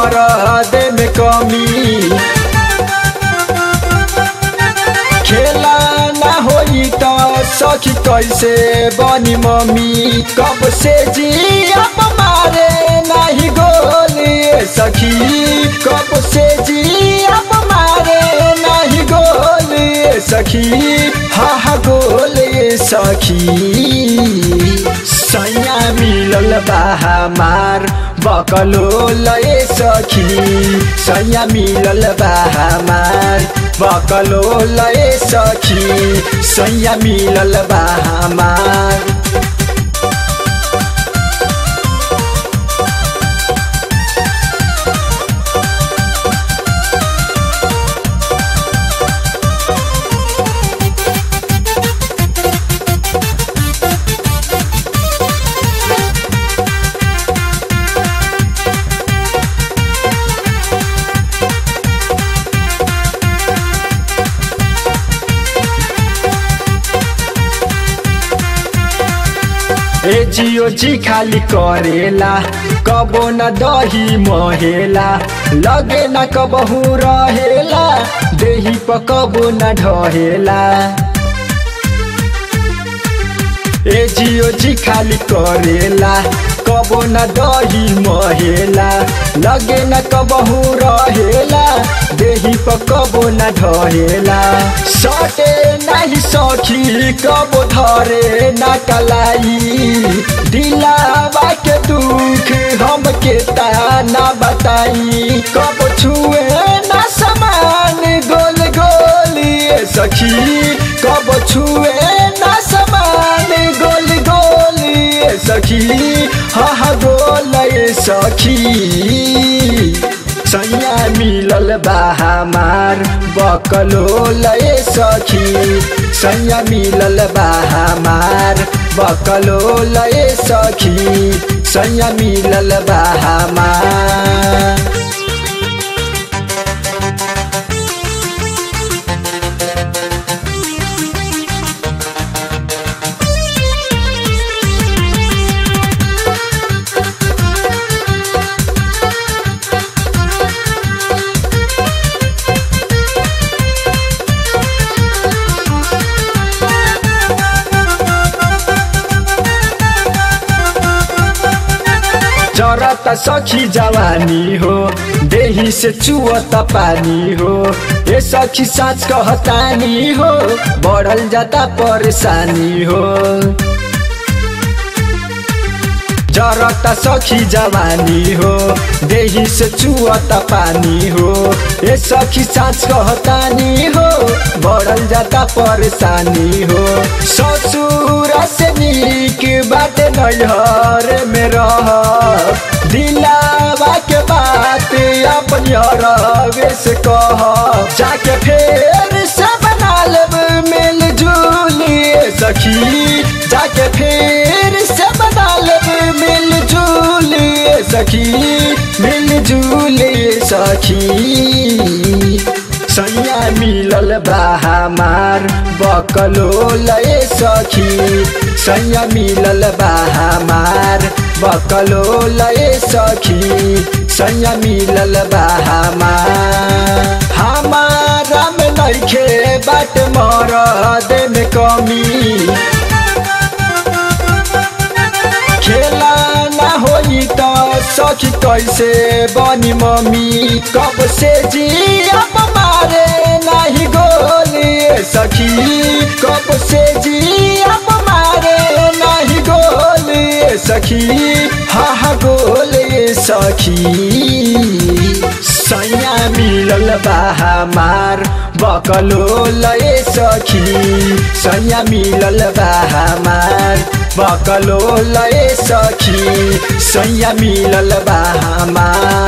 मरद में कमी खेला ना होई त सखी कैसे बनी मम्मी कब से जी अब मारे नाही गोली सखी कब से जी अब मारे नाही गोली सखी हा हा गोली सखी सैया मिलल बा हमार बकलो लए सखी सैया मिलल बा हमार बकलो लए सखी सैया मिलल बा हमार ए जियो जी खाली करेला कबो न दही महेला लगे न कबहू रहेला देही प कबो न ढहेला ए जियो जी खाली करेला कबो न दही महेला लगे न कबहू रहेला देही प कबो न ढहेला सटे नाही सखी कबो धरे न कलाई दिलावा के दुख हम के ना बताई कबो छुए न समान गोल गोली सखी कबो छुए न समान गोल गोली सखी हा हा गोल सखी सैया मिलल बा हमार बकलो लए सखी सैया मिलल बा हमार बकलो लए सखी सैया मिलल बा हमार जरत सखी जवानी हो देही से चुअत पानी हो ए सखी साँच कहतानी हो बढ़ल जाता परेशानी हो जरत सखी जवानी हो देही से चुअत पानी हो ए सखी साँच कहतानी हो बढ़ल जाता परेशानी हो ससुर से नीक बाटे नैहर में रह दिलावा के बात अपन रवे से कह जाके फेर से बना लेब मिल जुली सखी जाके फेर से बना लेब मिल जुली सखी मिल जुली सखी सैया मिलल बा हमार बकलो लए सखी सैया मिलल बा हमार बकलो लए सखी सैया मिलल बा हमार हमारा में नइखे बाट मरद में कमी खेला ना होई त सखी कैसे बनी मम्मी कब से जी अब मारे नाही गोली सखी कब से जी अब मारे नाही गोली सखी हा हा गोली सखी सैया मिलल बा हमार बकलो लए सखी सैया मिलल बा हमार बकलो लए सखी सैया मिलल बा हमार